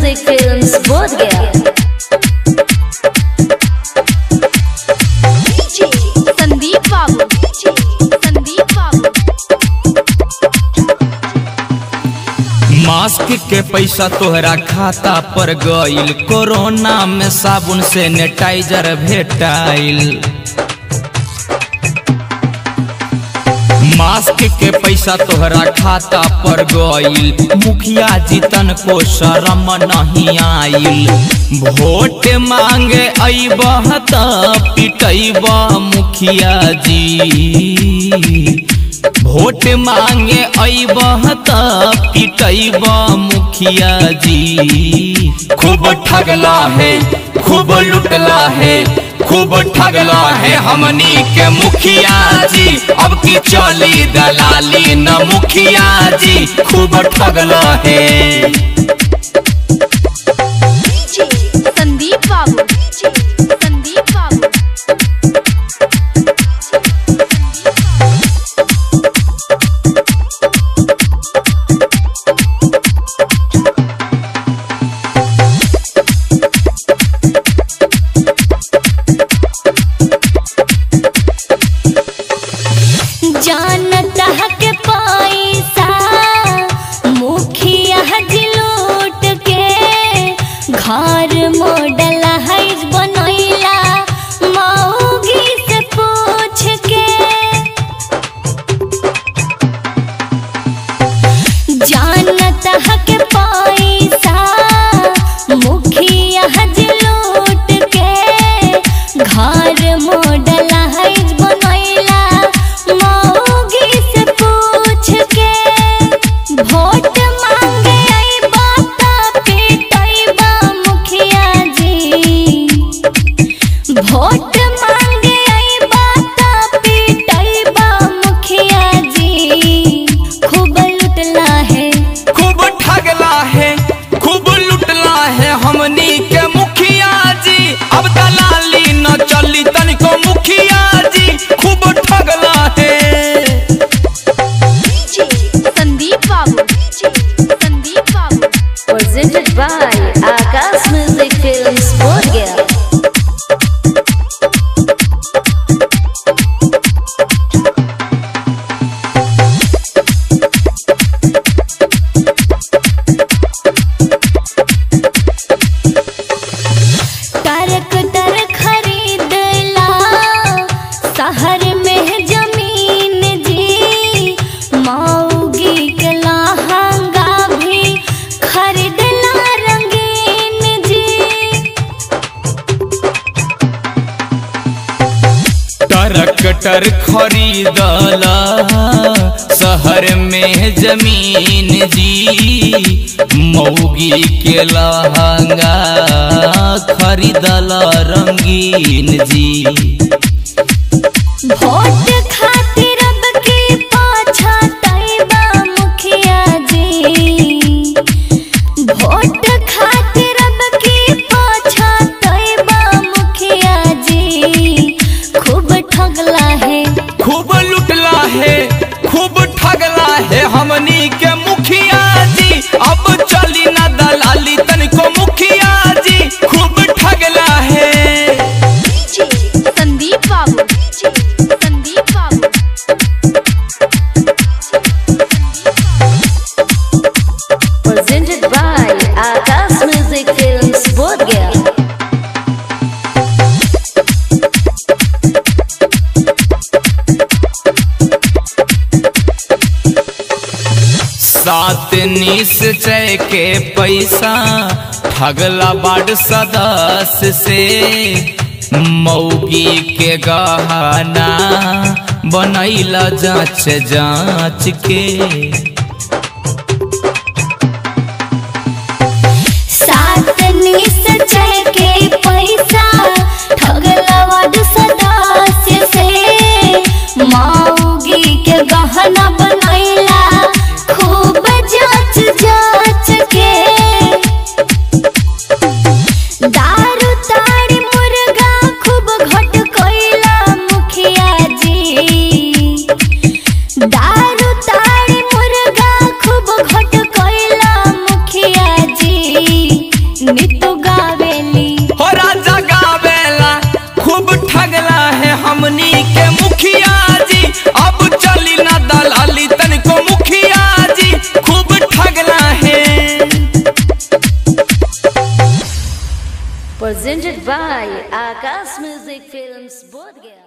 Music films बोध गया संदीप बाबू संदीप बाबू मास्क के पैसा तोहरा खाता पर गईल कोरोना में साबुन सैनिटाइजर भेटाइल मास्क के पैसा तोहरा खाता पर गईल मुखिया जी तन को शर्म नहीं आइल वोट मांगे अबह त पिटैब मुखिया जी वोट मांगे अबह त पिटैब मुखिया जी खूब ठगला है खूब लुटला है खूब ठगला है हमनी के मुखिया जी अब की चली दलाली न मुखिया जी खूब ठगला है संदीप बाबू संदीप बाबू जानता के पैसा मुखिया जी लूट के घर मॉडल हाइज बनैला मौगी से पूछ के जानता के पैसा मुखिया जी लूट के घर मॉडल हाइज बनैला मौगी से पूछ के वोट मांगे अइबा त पिटैबा मुखिया जी वोट मांगे अइबा त पिटैबा मुखिया जी खूब लुटला है खूब ठगला है खूब लुटला है हमनी के मुखिया जी अब दलाली न चली तनिको मुखिया जी खूब ठगला है संदीप बाबू संदीप बाबू presented by Akash Music Films बोध गया ट्रैक्टर खरीदला शहर में जमीन जी मौगी के लहंगा भी खरीदला रंगीन जी ट्रैक्टर खरीदला शहर में जमीन जी मौगी के लहंगा खरीदला रंगीन जी वोट खातिर अब की पाछा तैबा मुखिया जी वोट खातिर अब की पाछा तैबा मुखिया जी खूब ठगला है खूब लुटला है खूब ठगला है हमनी के मुखिया जी अब चली न दलाली तनिको मुखिया जी खूब ठगला है संदीप बाबू संदीप बाबू presented by Akash Music Films बोध गया सात निश्चय के पैसा ठगला बाड सदस्य से मौगी के गहना बनैला जांच जांच के सात निश्चय के पैसा ठगला वाद सदस्य से मौगी के गहना बनैला खूब जांच जांच के दारू ताड़ी मुर्गा खूब घट कोइला मुखिया जी दारू ताड़ी मुर्गा हमनी के मुखिया जी अब चली ना दलाली तनिको मुखिया जी खूब ठगला है Presented by Akash Music Films Bodh Gaya.